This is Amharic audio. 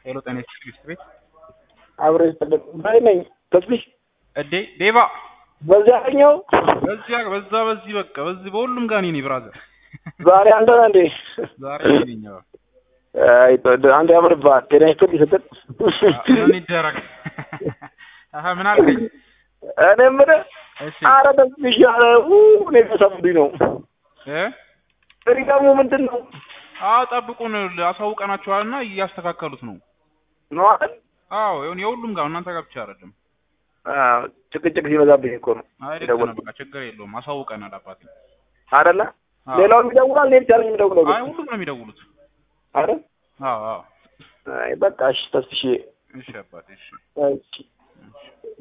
ሄሎ ጤና ይስጥልኝ ቤት አብረ ይስጥልኝ ባይ ነኝ ተስቢሽ እዴ ዴባ በዚያኛው በዚያ በዛ በዚህ በቃ በዚህ በሁሉም ጋር እኔ ነኝ ብራዘር ዛሬ አንተ ነህ እንዴ? ዛሬ እኔ ነኝ አዎ አይ አንተ ያምርብሃል። ጤና ይስጥልኝ ስትል ምን ይደረግ አሀ ምን አልከኝ እኔ የምልህ እሺ ኧረ ተስቢሽ ኧረ ኡ እኔ ተሰሙኝ ነው እ ሪጋሙ ምንድን ነው አዎ ጠብቁን አሳውቀናቸዋልና እያስተካከሉት ነው ነው አይደል? አዎ ይሁን የሁሉም ጋር እናንተ ጋር ብቻ አይደለም አዎ ጭቅጭቅ ሲበዛብኝ እኮ ነው አይ ልክ ነህ በቃ ችግር የለውም አሳውቀናል አባቴ አይደለ? አዎ። ሌላውም ይደውላል እኔ ብቻ ነኝ የምደውለው አይ ግን ሁሉም ነው የሚደውሉት አይደል? አዎ አዎ አይ በቃ እሺ ተስፍሽ እሺ አባቴ እሺ እሺ